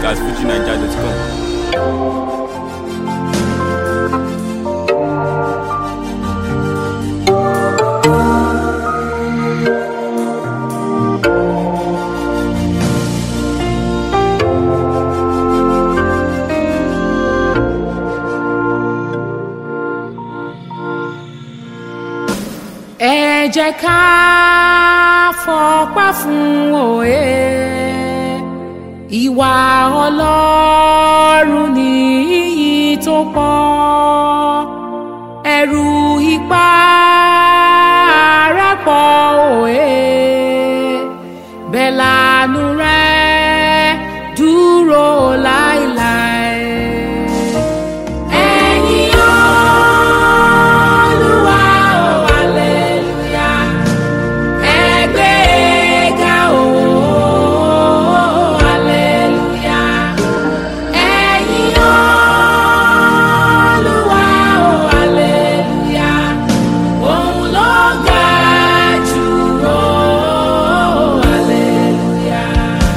at fujinaija.com. ẹ jẹ́ ká fọpẹ́ fún òye ìwà ọlọ́run ní iyì tó pọ̀ ẹ̀rù ipá rẹ̀ pọ̀ òye bẹ́ẹ̀ lànú rẹ̀ dúró láéláé. Ẹ̀yin Olúwa, oh, hallelujah. Ẹ gbé ga, oh, hallelujah. Ẹ̀yin Olúwa, oh, hallelujah. Òun ló ga jù, oh, hallelujah.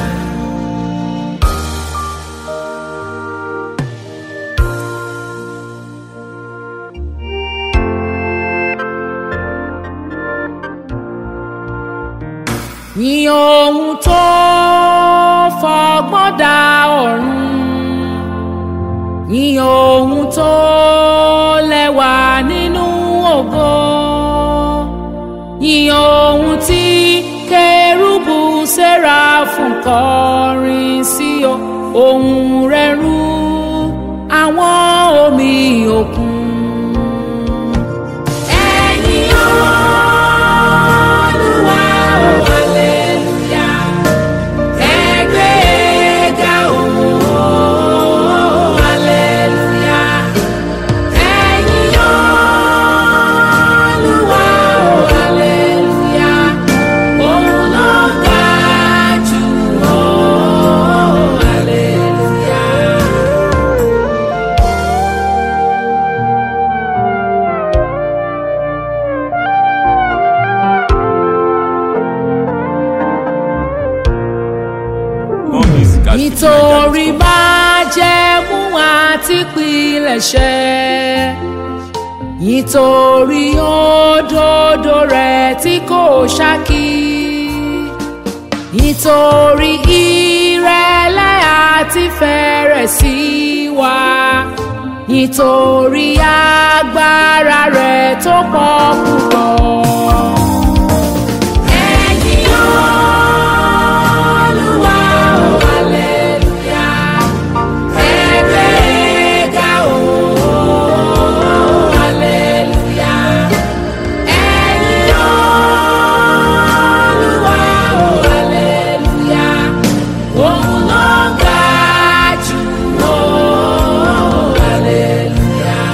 Yìn ohun tó fọgbọ́n dá ọ̀run. Yìn ohun tó lẹ́wà nínú ògo. Yìn ohun tí kérúbù séráfù kọrin sí o. Ohùn rẹ̀ rú àwọn omi òkun. Ẹ̀yin Olúwa, oh, hallelujah. Ẹ gbé ga, oh, hallelujah. Ẹ̀yin Olúwa, oh, hallelujah. Òun ló ga jù, oh, hallelujah. More music at nítorí fujinaija.com. májẹ̀mú àti pilẹ̀ṣẹ̀ nítorí òdodo rẹ̀ tí kò ṣákí nítorí ìrẹ̀lẹ̀ àti fẹ̀rẹ̀ sí wa nítorí agbára rẹ̀ tó pọ̀ púpọ̀. Ẹ̀yin Olúwa, oh, hallelujah. Ẹ gbé ga, oh, hallelujah. Ẹ̀yin Olúwa, oh, hallelujah. Òun ló ga jù, oh, hallelujah.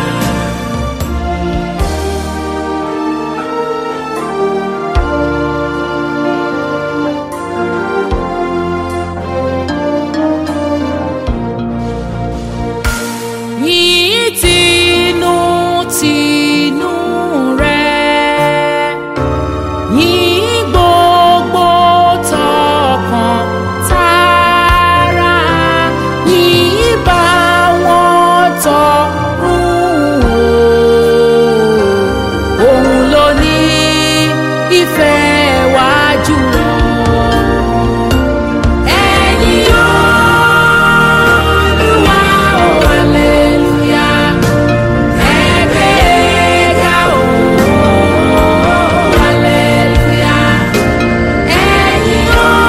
yìí tinú tinú rẹ̀ yìí gbogbo tọkàn tara yìí bá wọn tọrùn o òun ló ní ìfẹ́ wá jùlọ. Ẹ̀yin Olúwa, oh, hallelujah. Ẹ gbé ga, oh, hallelujah. Ẹ̀yin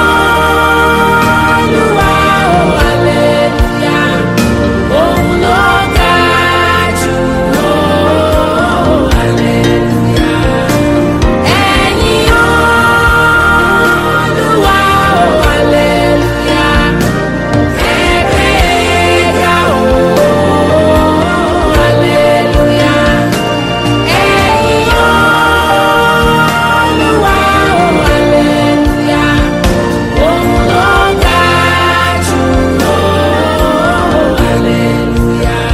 Olúwa, oh, hallelujah. Òun ló ga jù, oh, hallelujah. Ẹ̀yin Olúwa, oh, hallelujah. Ẹ gbé ga, oh, hallelujah. Ẹ̀yin Olúwa, oh, hallelujah. Òun ló ga jù, oh, hallelujah.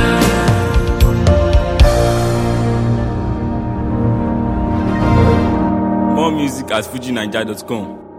More music at fujinaija.com.